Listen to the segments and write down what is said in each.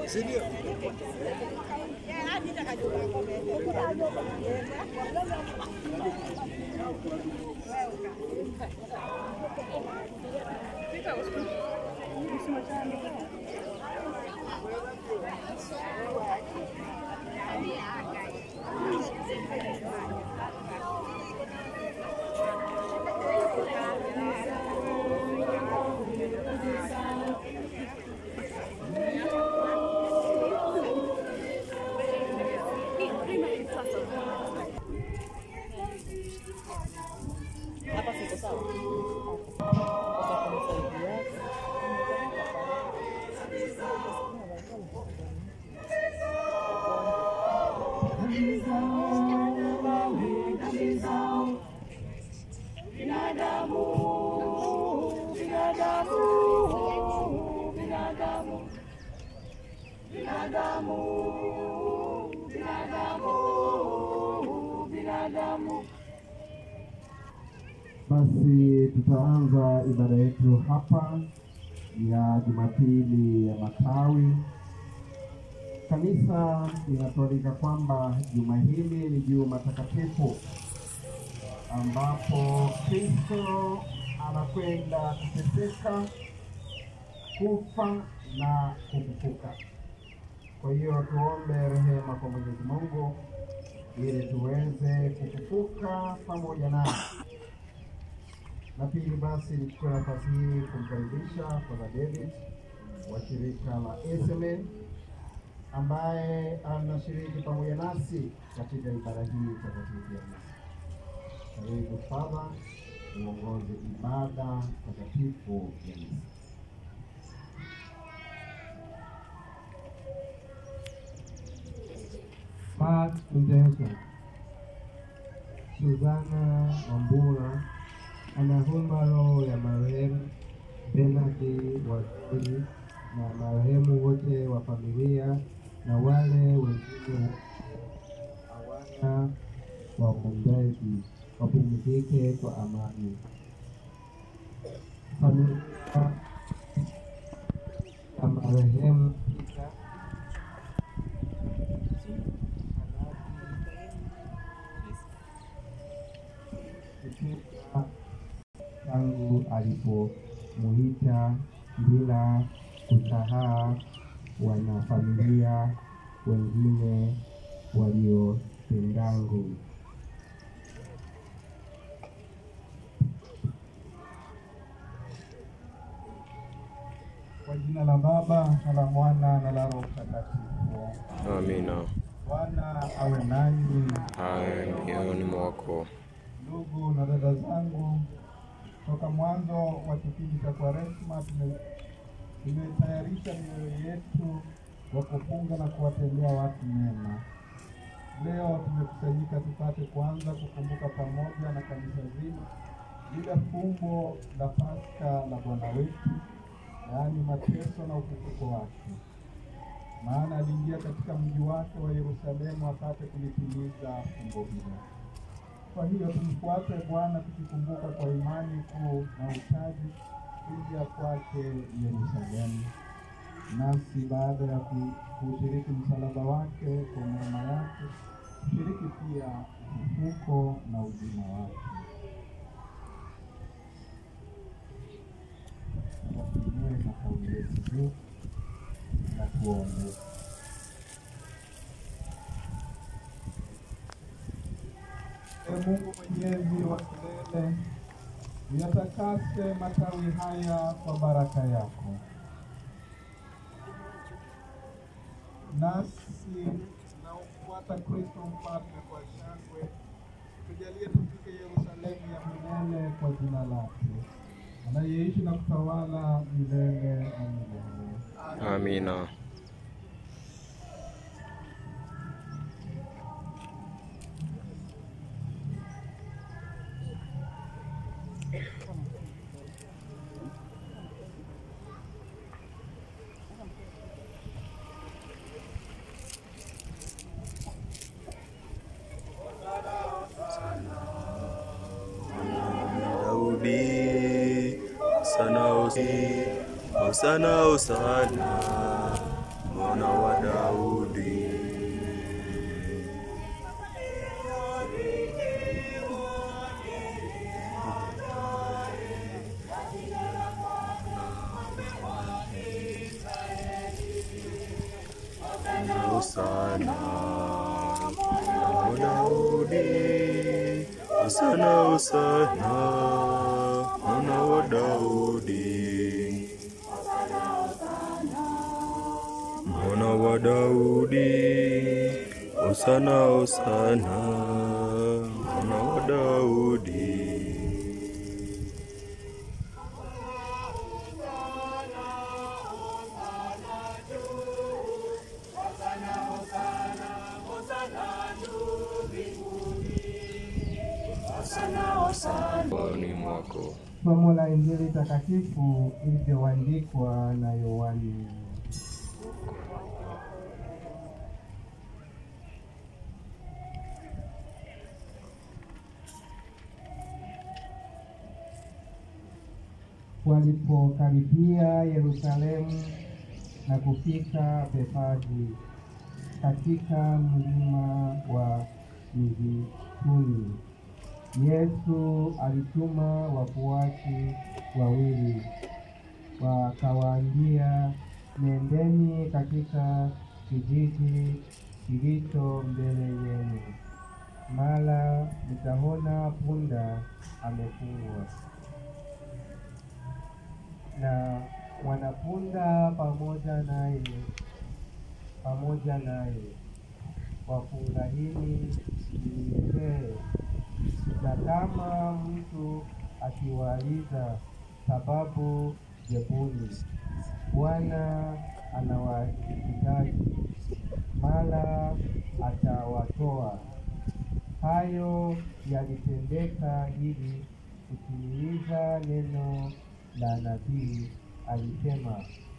Basi tutaanza ibada yetu hapa ya Jumapili ya Matawi. Kanisa linatualika kwamba juma hili ni juma takatifu ambapo Kristo anakwenda kuteseka, kufa na kufufuka. Kwa hiyo tuombe rehema kwa Mwenyezi Mungu ili tuweze kufufuka pamoja naye. Na pili basi nichukue nafasi hii kumkaribisha Father David wa shirika la SMN ambaye anashiriki pamoja nasi katika ibada hii takatifu ya misa. Karibu Father, uongoze ibada takatifu ya misa. Part intention. Suzana Wambura anaomba roho ya marehemu Bernard Waziri na marehemu wote wa familia na wale wengine hawana waombezi wapumzike kwa amani. Familia ya marehemu Peter kutoka tangu alipomuita bila kusahau wanafamilia wengine waliotendangu. Kwa jina la Baba na la Mwana na la Roho Mtakatifu. Amina. Bwana awe nanyi. Awe mioyoni mwako. Ndugu na dada zangu, toka mwanzo wa kipindi cha Kwaresma tume- tumetayarisha mioyo yetu wa kufunga na kuwatendea watu mema. Leo tumekusanyika tupate kwanza kukumbuka pamoja na kanisa zima lile fumbo la Pasaka la Bwana wetu, yaani mateso na ufufuko wake, maana aliingia katika mji wake wa Yerusalemu apate kulitimiza fumbo hilo. Kwa hiyo tumfuate Bwana tukikumbuka kwa imani kuu na utaji kuja kwake Yerusalemu. Nasi baada ya ku- kuushiriki msalaba wake kwa neema yake, tushiriki pia ufufuko na uzima wake. Tuinue matawi yetu juu na tuombe. Ee Mungu mwenyezi wa milele, uyatakase matawi haya kwa baraka yako, nasi tunaomfuata Kristo mfalme kwa shangwe, tujalie tufike Yerusalemu ya milele kwa jina lake, anayeishi na kutawala milele na milele. Amina. Daudi sana usi Hosana Hosana mwana wa Daudi. Hosana mwana wa Daudi, Hosana, Hosana mwana wa Daudi. Mwana wa Daudi, Hosana, Hosana mwana wa Daudi. Rohoni mwako Somo la Injili takatifu ilivyoandikwa na Yohani. Walipokaribia Yerusalemu na kufika Bethfage katika mlima wa Mizeituni, Yesu alituma wafuasi wawili, wakawaambia, nendeni katika kijiji kilicho mbele yenu, mara mtaona punda amefungwa na mwanapunda pamoja naye pamoja naye, wafurahini mnyenyekee na kama mtu akiwauliza sababu, jebuni, Bwana anawahitaji, mara atawatoa. Hayo yalitendeka ili kutimiliza neno la nabii alisema,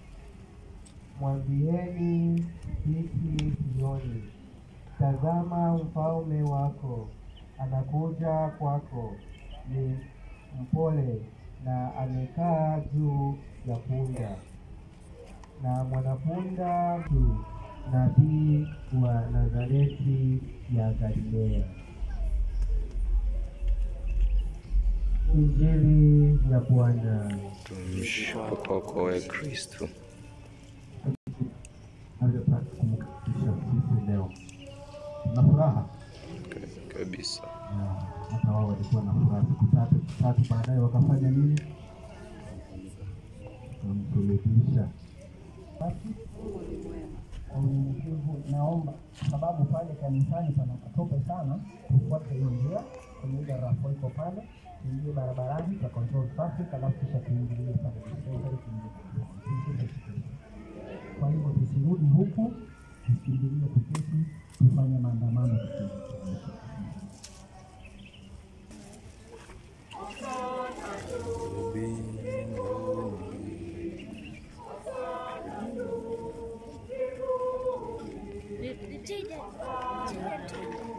mwambieni binti Sioni, tazama mfalme wako anakuja kwako, ni mpole na amekaa juu ya punda, na mwanapunda tu, nabii wa Nazareti ya Galilea. Injili ya Bwana. tumshukuru kwako e Kristo. Navyotaka kumkaribisha sisi leo na furaha Ka- kabisa. na hata wao walikuwa na furaha siku tatu tatu baadaye wakafanya nini? Wakamsulubisha. Basi kwa unyenyekevu naomba, sababu pale kanisani pana katope sana, tufuate hiyo njia kwenye ile rafu iko pale, tuingie barabarani kwa control traffic, alafu kisha tuingilie pale dispensary, tuingie Tumsifu Yesu Kristo. Kwa hivyo tusirudi huku, tusikimbilie kuketi, tufanye maandamano tukielekea. Take that. Take that too.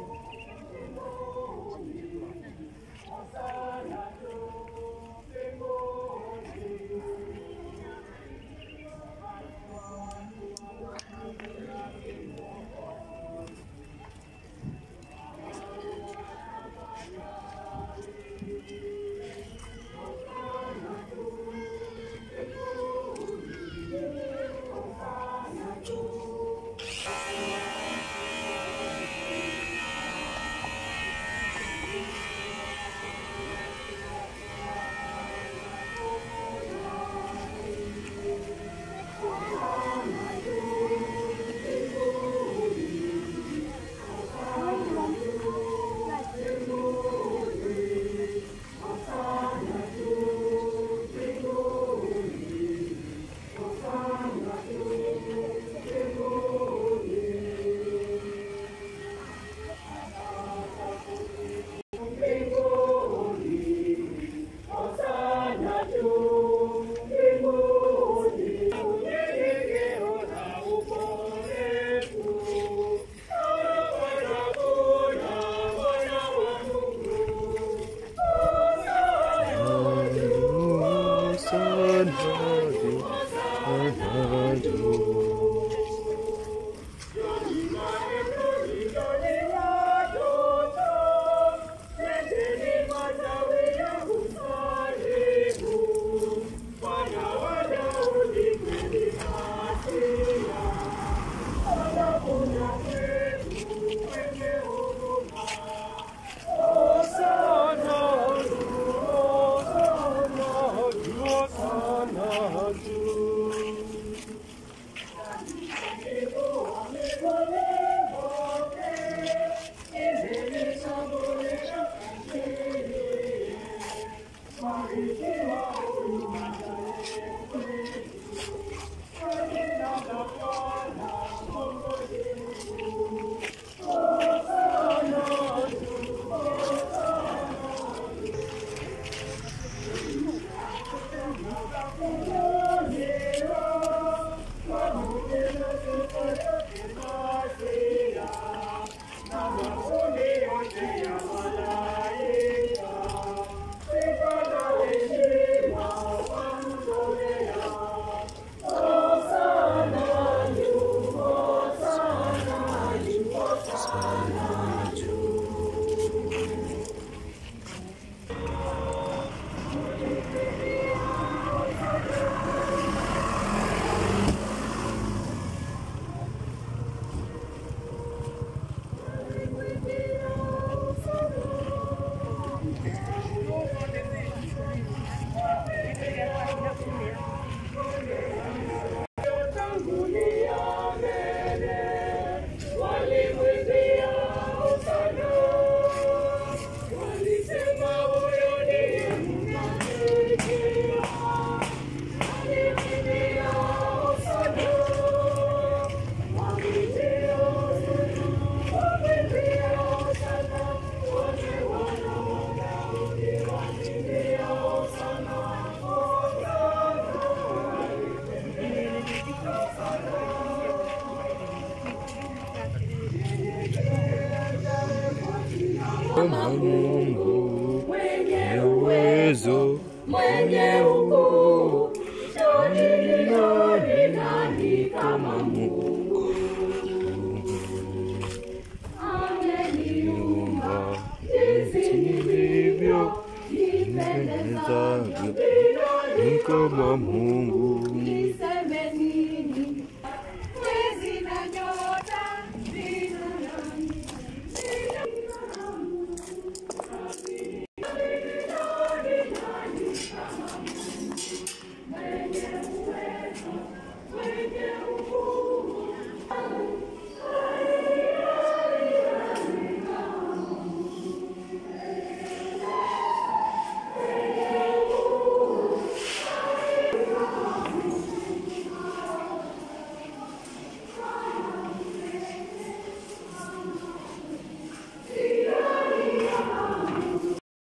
kama Mungu mwenye uwezo mwenye ukuu. Nani, nani, nani kama Mungu